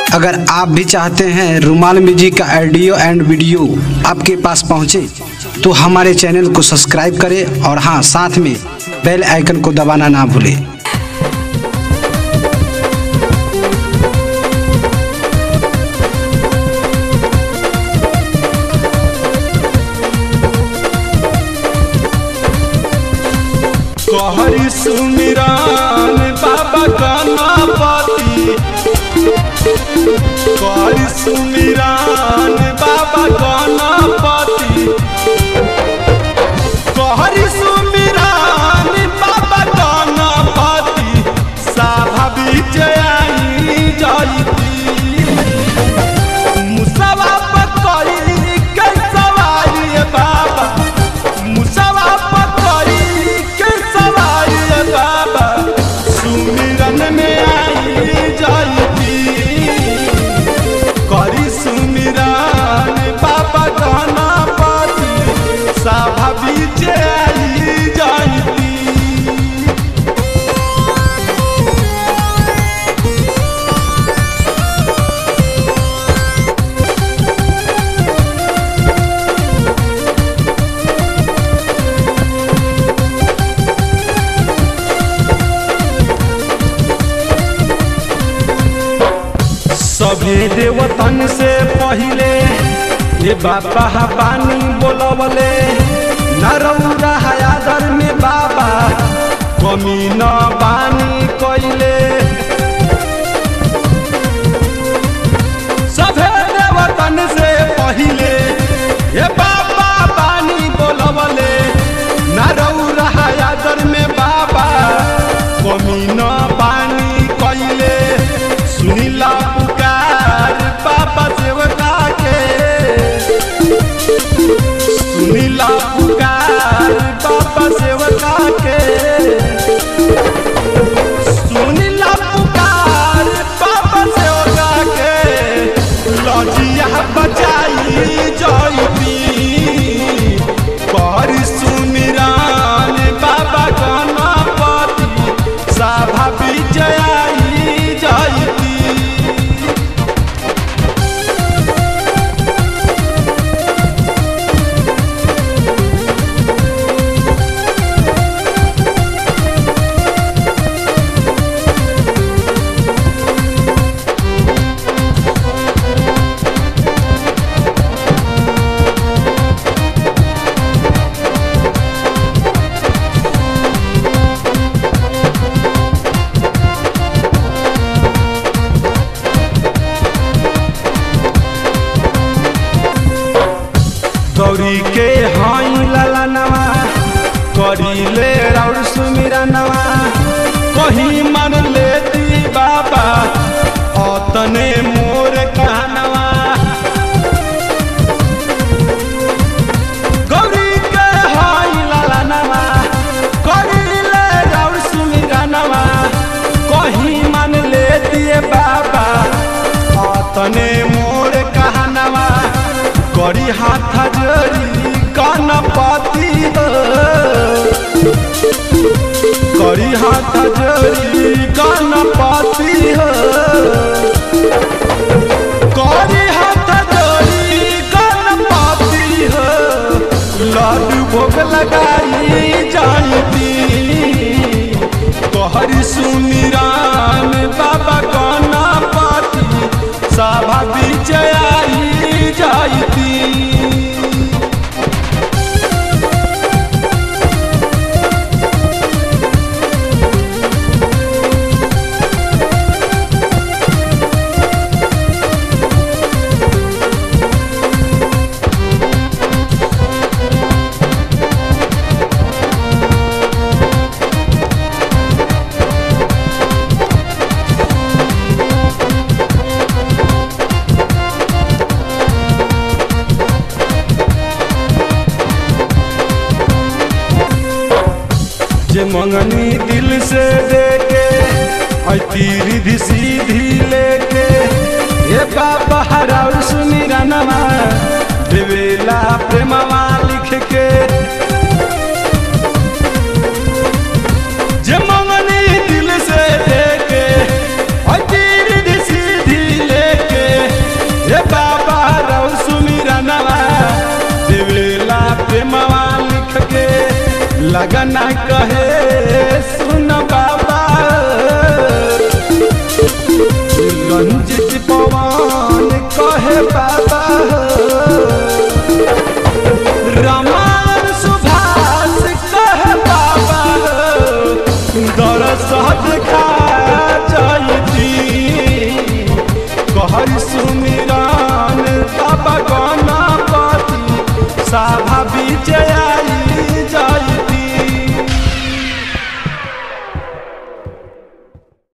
अगर आप भी चाहते हैं रुमाल म्यूजिक का ऑडियो एंड वीडियो आपके पास पहुंचे तो हमारे चैनल को सब्सक्राइब करें और हाँ साथ में बेल आइकन को दबाना ना भूलें कहरी सुमिरान बाबा गणपति कहरी सुमिरान बाबा गणपति कहरी सुमिरान बाबा गणपति साभा विजयाई जयती मुसवा पकड़ी के सवारी बाबा मुसवा पकड़ी के सवारी बाबा सुमिरन में आई जयती करी सुमिरन बाबा गणपति सभा बीच आई जयती सभे देवतन से पहिले ये बाबा पानी बोलवले नरौरा हयादर में बाबा कमी न बानी कैले सभे देवतन से पहिले ये बाबा पानी बोलवले नरौरा हयादर में बाबा कमी न बानी कैले सुनीला पुकार बाबा सेवका के सुनीला पुकार बाबा सेवका के सुनीला पुकार बाबा सेवका के लजिया बचाई जयती कर सुमिरान बाबा गणपति सभा विजयाई जयती गौरी के हाई लाला नवा करीले राउर सुमिरा नवा कहीं मन लेती बाबा अतने मोर कहनवा गौरी के हाई लाला नवा करीले राउर सुमिरा नवा कहीं मन लेती बाबा अतने मोर कहनवा करी हाथ जोड़ी गणपति हो करी हाथ जोड़ी गणपति हो करी हाथ जोड़ी गणपति हो लड्डू भोग लगाई जानती कहरी सुमिरान बाबा गणपति सभा विजयाई जयती जे मंगनी दिल से देके ऐती रिधि सीधी लेके ये बाबा हराउर सुमिरा नमा देवेला प्रेमवा लिख के जे मंगनी दिल से देके ऐती रिधि सीधी लेके लगना कहे